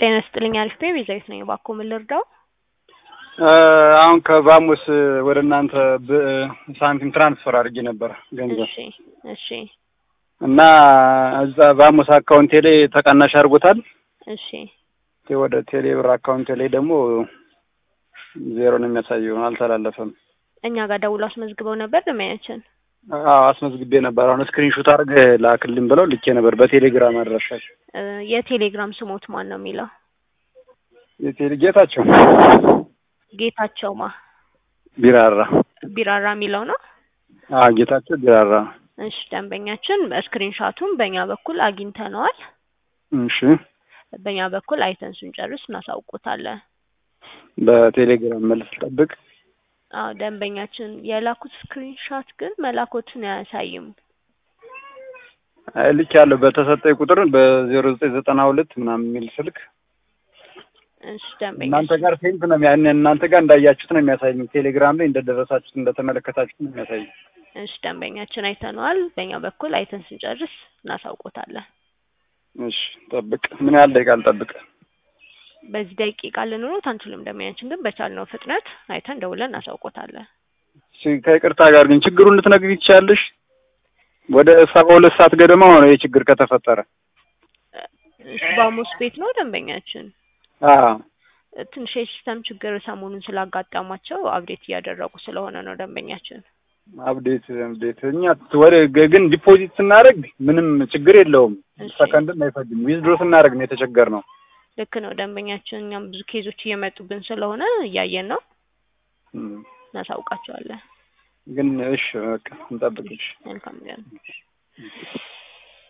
ጤና ይስጥልኝ አሪፍ ነኝ ቤዛዊት ነኝ እባክዎ ምን ልርዳው አሁን ከባሙስ ወደ እናንተ ብ- ሳንቲም ትራንስፈር አድርጌ ነበር ገንዘብ እሺ እሺ እና እዛ ባሙስ አካውንቴ ላይ ተቀናሽ አድርጎታል። እሺ ወደ ቴሌ ብር አካውንቴ ላይ ደግሞ ዜሮ ነው የሚያሳየው፣ አልተላለፈም። እኛ ጋር ደውሎ አስመዝግበው ነበር ደንበኛችን አዎ አስመዝግቤ ነበር። አሁን ስክሪንሾት አድርገህ ላክልኝ ብለው ልኬ ነበር በቴሌግራም አድራሻቸው። እ የቴሌግራም ስሞት ማን ነው የሚለው የቴሌ ጌታቸው ጌታቸው ማ ቢራራ። ቢራራ የሚለው ነው አዎ ጌታቸው ቢራራ። እሺ ደንበኛችን ስክሪንሻቱን በእኛ በኩል አግኝተነዋል እሺ በእኛ በኩል አይተን ስንጨርስ እናሳውቆታለን በቴሌግራም መልስ ጠብቅ። አዎ ደንበኛችን የላኩት ስክሪንሻት ግን መላኮትን አያሳይም ልክ ያለው በተሰጠኝ ቁጥር በዜሮ ዘጠኝ ዘጠና ሁለት ምናምን የሚል ስልክ እሺ እናንተ ደንበኛችን ጋር ሴንት ነው የሚያ- እናንተ ጋር እንዳያችሁት ነው የሚያሳየኝ። ቴሌግራም ላይ እንደደረሳችሁት እንደተመለከታችሁት ነው የሚያሳየኝ። እሺ ደንበኛችን አይተነዋል በእኛ በኩል አይተን ስንጨርስ እናሳውቆታለን እሺ ጠብቅ። ምን ያህል ደቂቃ ልጠብቅ? በዚህ ደቂቃ ልንኖት አንችልም ደንበኛችን ግን በቻልነው ፍጥነት አይተን ደውለን እናሳውቆታለን እሺ ከይቅርታ ጋር ግን ችግሩን ልትነግሪኝ ትችያለሽ? ወደ ሰባ ሁለት ሰዓት ገደማ ሆነ ይህ ችግር ከተፈጠረ። እሺ ባሙስ ቤት ነው ደንበኛችን አዎ ትንሽ የሲስተም ችግር ሰሞኑን ስላጋጠማቸው አብዴት እያደረጉ ስለሆነ ነው ደንበኛችን አብዴት አብዴት እኛ ወደ ግን ዲፖዚት ስናደርግ ምንም ችግር የለውም። እሺ። ሰከንድም አይፈጅም። ዊዝድሮ ስናደርግ ነው የተቸገርነው። ልክ ነው ደንበኛችን እኛም ብዙ ኬዞች እየመጡብን ስለሆነ እያየን ነው እም፣ እናሳውቃቸዋለን ግን እሺ በቃ እንጠብቅ። እሺ መልካም ቀን